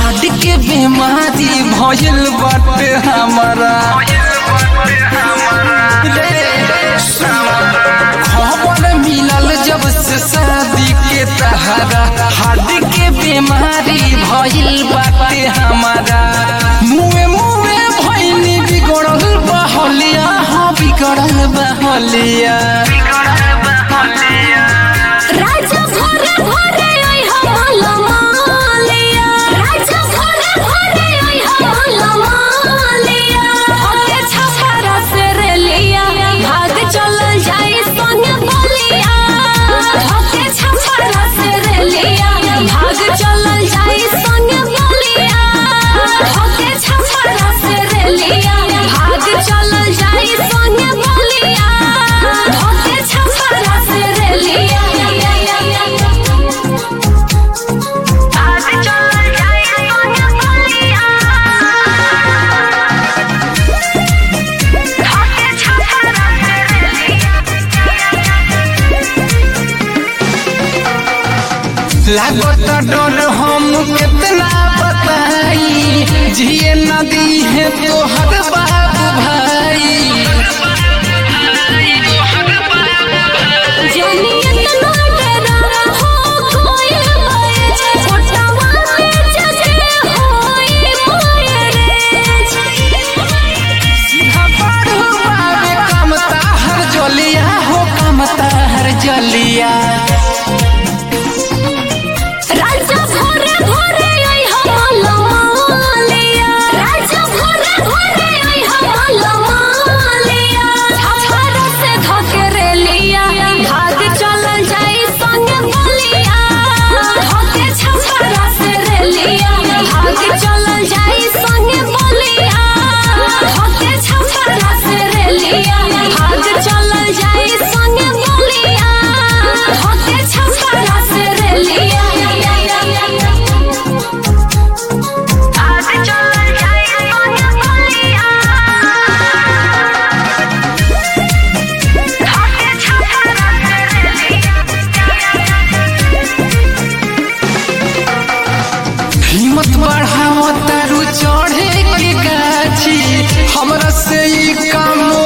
heart के बीमारी भइल बाटे हमारा रे, खबर मिलल जब से शादी के तहरा हार्ट के बीमारी भइल बाटे हमारा मुए मुए भइनी बिगड़ल बहलिया हाँ बिगड़ल बहलिया राजा भोरे भोरे ओइ हमला मालिया राजा भोरे भोरे ओइ हमला मालिया होके छपरा से रेलिया भाग चल जाई संग बलिया होके छपरा से रेलिया भाग चल जाई संग बलिया होके छपरा से रेलिया भाग चल जाई संग बलिया होके छपरा से रेलिया आज चल जाई संग बलिया होके छपरा से रेलिया लागत डर हम कितना बताई जिए नदी है तो हर बाबू भाई जानी इतना डरा हो कोई बाए छोटावा के जगे होई माये रे बाबू बाबे कमता हर जलिया हो कमता हर जलिया राजा भोरे भोरे आई हमला मालिया राजा भोरे भोरे आई हमला मालिया छपरा से धके लिया भाग चल जाई संग बलिया धके छपरा से रेलिया भाग चल जाई संग बलिया धके छपरा से रेलिया भाग चल जाई संग बलिया धके छपरा से रेलिया आज चल जाई संग बलिया धके छपरा से रेलिया हिम्मत बढ़ाओ तारू चढ़े के गाछी हमरा से ई काम